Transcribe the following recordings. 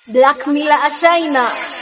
Black Miller ashaina,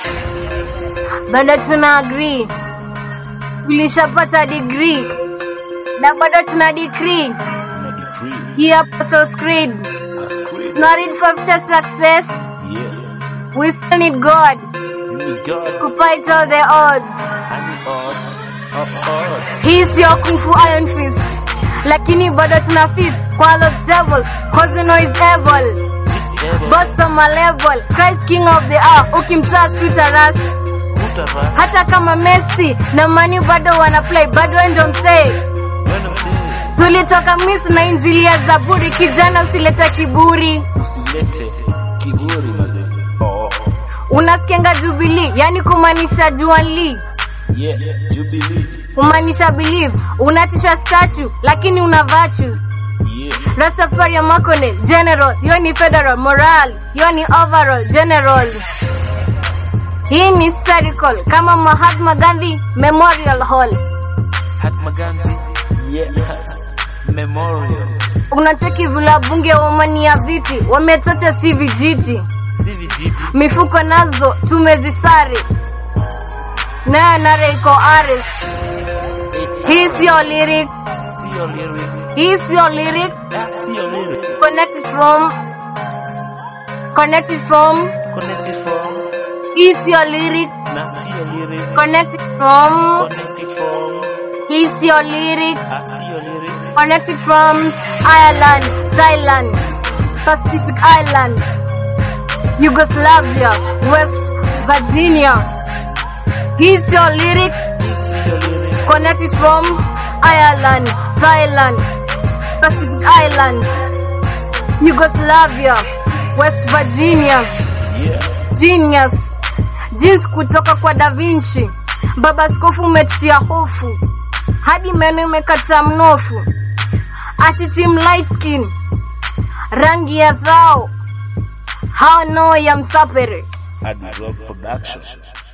bado tuna agree, tulishapata degree na bado tuna decree na decree hii Apostles Creed. as creed. Tuna read for future success, Yeah, we still need God you need God to fight all the odds. and the odds of odds. Hii sio kung fu iron fist, lakini bado tuna fist kwa Lord devil, cause we know is evil. This devil, Boss on my level, Christ king of the earth, ukimtaa tutaras put a rust hata kama Messi na Mani bado wana play, bado ndio msee. when I'm saying Tulitoka Misri na injili ya Zaburi, kijana usilete kiburi. usilete kiburi mazee. Oh, Unasikianga Jubilee, yani kumaanisha Juanli, yeah, Jubilee. kumaanisha believe. Unatishwa statue lakini una virtues. Yeah, Rastafari Makone, general, hiyo ni federal, moral, hiyo ni overall, general. Hii ni historical kama Mahatma Gandhi Memorial Hall. Mahatma Gandhi. Yeah, memorial. Unacheki vula bunge wamania viti, wametocha si vijiti, Si vijiti. mifuko nazo tumezisare, naye nare iko ares. Hii sio lyric, Sio lyric. hii sio lyric, Sio lyric. connected from, connected from, Connected from. hii sio lyric, Na sio lyric. connected from, Connected from. hii sio lyric, Ah, sio lyric. connected from Ireland, Thailand, Pacific Island, Yugoslavia, West Virginia. Hii sio lyric, Sio lyric. connected from Ireland, Thailand, Pacific Island, Yugoslavia, West Virginia. Yeah. Genius. Jeans kutoka kwa Da Vinci. Baba skofu umetia hofu. Hadi meno imekata mnofu. Ati team light skin. Rangi ya dhao. Hao no ya msapere. Hard Rock Production.